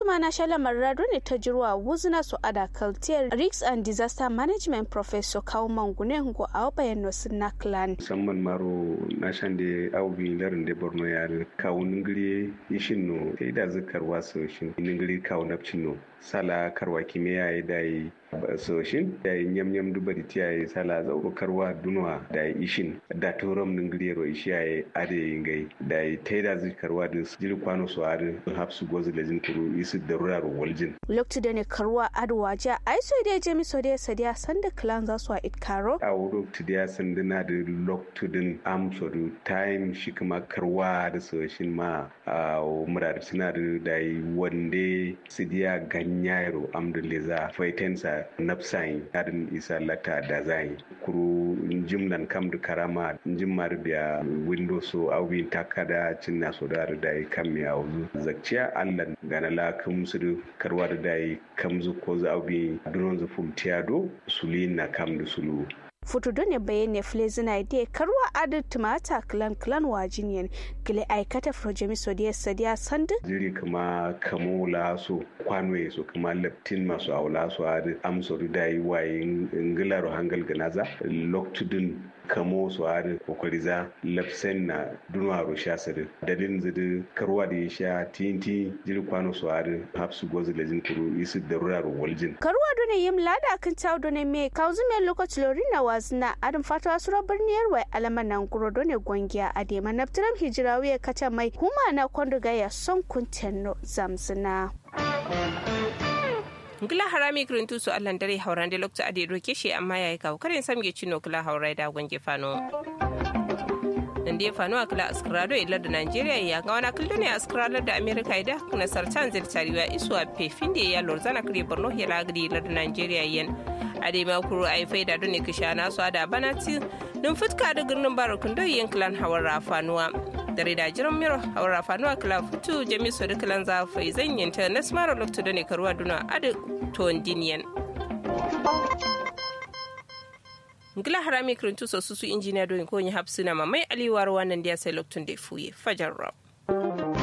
adama na shala marrado ne ta jirwa wuzna su ada kaltiyar risk and disaster management professor kawo mangune ngo a bayan no sinna clan musamman maro na shan da aubi larin da borno ya kawo ningiri ishin no sai da zikar wasu shin ningiri kawo napcin no sala karwa kimiyya ya dai soshin da nyam nyam duba di tiya sala zauro karwa dunwa da ishin da torom ningiri ro ishi ya ade ngai da taida zikarwa da jil kwano so ade hapsu gozu lejin kuru isi da rurar waljin loktu da ne karwa adwa ja ai so da jemi so da sadiya sanda clan za su a itkaro a wuro tu da sanda na da loktu din am so du time shi kuma karwa da soshin ma a murar suna da dai wande sidiya ganyairo am da leza faitensa nafsayin adin isa lata da zai kuru jimlan kam da karama jimmar biya windows so awin takada cinna so da da kam mi awzu zakciya allan gana la kam su karwa da dai kam zu ko za awbi dunon zu fultiado sulina kam da sulu futu done bayane flezina de karwa adin tumata clan clan wajiniyan gile aikata projemi sodiya sadiya sandu jiri kuma kamo laso kwanwe so kuma leptin masu aula so adin amso da yi waye ngilaro hangal ganaza loktudun kamo su harin kokari za lafsen na dunwaro sha sadu dalilin zidi karwa da ya sha tinti jiri kwano su harin hapsu gozu da jin kuru isu da rurar waljin. karwa dole yim lada kan tawo dole me kauzu me lokaci lori na wazina adin fatawa sura birniyar wai alama nan guro dole gwangiya a dema naftiram hijirawi ya kaca mai huma na kwanduga ya son kuntenno zamzina. ngila harami kirintu su allan dare hauran da lokta ade roke shi amma yayi kawo karin samge cino kula haurai da gwange fano nan da ya fano a kula askrado ilar da nigeria ya ga wani kullu ne askrado da america ida kuna sartan zirtariwa isu a pefin da ya lorzana kare borno ya lagri ilar da nigeria yan a dai makuru a yi faida don ne kisha nasu da banati don fuska da birnin barakun don yin kilan hawar rafanuwa dare da jiran miro hawar rafanuwa kila futu jami su da kilan zafai zan yanta na smara lokta da ne karuwa duna adu ton diniyan ngila harami kirintu so susu injiniya don ko yi hapsina mamai aliwar wannan da ya sai loktun da fuye fajar rab